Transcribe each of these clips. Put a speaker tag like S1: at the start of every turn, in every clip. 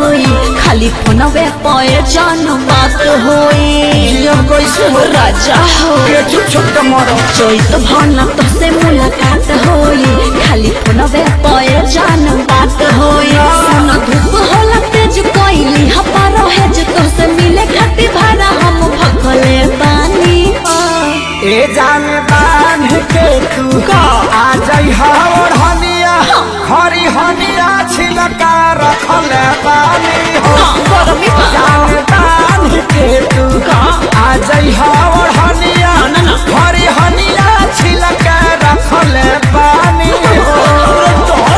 S1: होई खाली फोनवे पे जान बात होई
S2: जिया कैसे हो
S1: राजा हो
S2: के चुप चुप तो मरो
S1: चैत भन तोसे मुलाकात होई खाली फोनवे पे जान बात होई सन धूप होला तेज कोइली हपा रहे जे तोसे मिले खातिर भाड़ा हम भखले पानी
S2: ए जान बांध के तू
S1: का?
S2: आ जाई हवर हनिया खरी हनिया छिलका रखल बानी हो
S1: हाँ, गरमी बा।
S2: जान बांध के तू
S1: का?
S2: आ जाई हवर हनिया
S1: ना, ना।
S2: खरी हनिया छिलका रखल बानी हो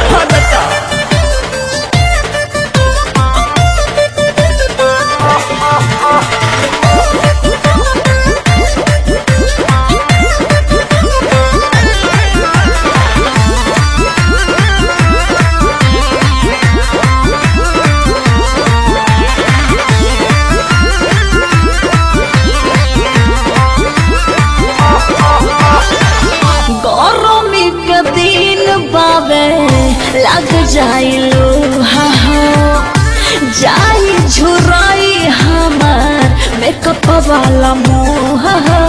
S1: गरमी के दिन बाबे लग जाइलो हा हा जाई झुराई हमार मेकअप वाला मुंह हा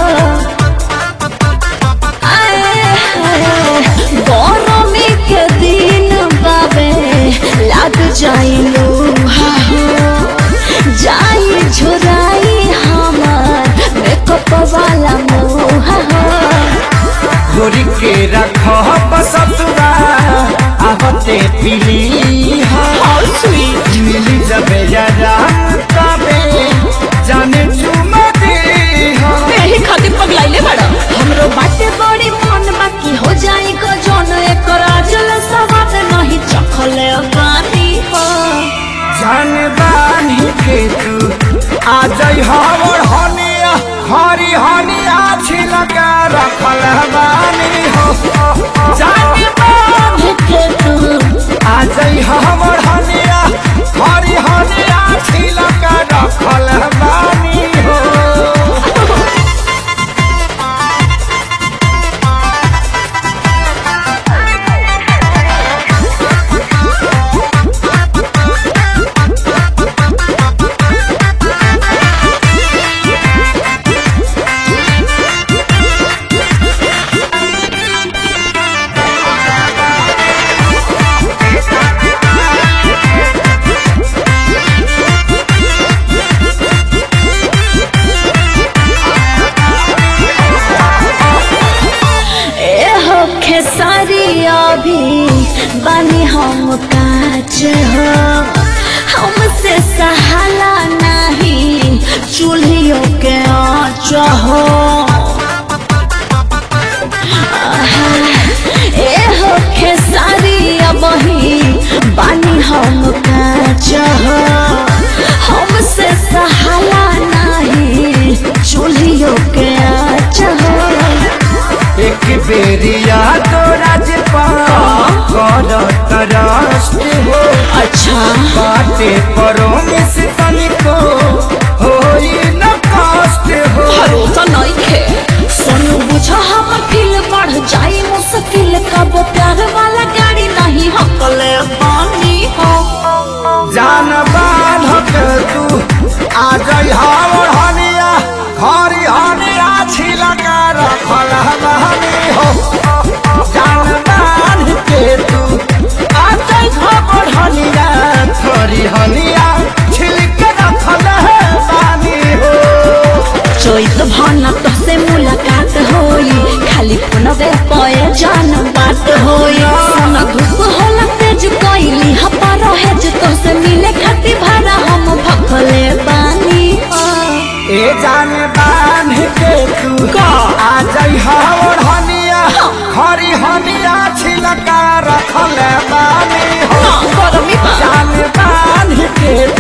S1: आए हाय, गरमी के दिन बाबे लग जाइलो हा हा जाई झुराई हमार मेकअप वाला मुंह हा
S2: गोरी के रख बसतुरा आवते पीली
S1: How sweet.
S2: मिली जब जरा तबे जाने चुमा दे
S1: एही खातिर पगलाइले बड़ा हमरो बाटे बड़ी मन बाकी हो जाई को जोन एकर आजल सवाद नहीं चखले पानी हो
S2: जान बानी के तू आ जाई हवर हनिया हरी हनिया छिलका रखल बानी हो जान बानी के तू आ जाई हवर हनिया हरी हनिया छिलका रखल बानी हो
S1: ए हो खेसारी अभी बानी हम काच हो हमसे सहाला नहीं चूल्हियों के आँच हो आहा, ए हो खेसारी अबही बानी हम काच हो हमसे सहाला नहीं चूल्हियों के आँच हो
S2: एक बेरिया तो राजपाल कर तरस्ट हो
S1: अच्छा
S2: बाटे परो में से तनिको होई न कष्ट हो
S1: भरोसा नहीं खे सोनू बुझा हमर फील बढ़ जाई मुश्किल कब प्यार वाला गाड़ी नहीं हकले पानी हो
S2: जान बाधक तू आ जाई हावर हनिया खरी हनिया छिलका रखल हनी हो जान बांध के तू आ जाई हावर हनिया खरी हनिया छिलका रखल बानी हो
S1: चैत भन तोसे मुलाकात होई खाली फोनवे पे जान बात होई सन धूप होला तेज कोइली हपा रहे जे तोसे मिले खातिर भाड़ा हम भखले बानी हो
S2: ए जान बांध के तू
S1: का?
S2: आ जाई हवर हनिया खरी हनिया छिलका रखल बानी हो
S1: गरमी बा
S2: जान बांध के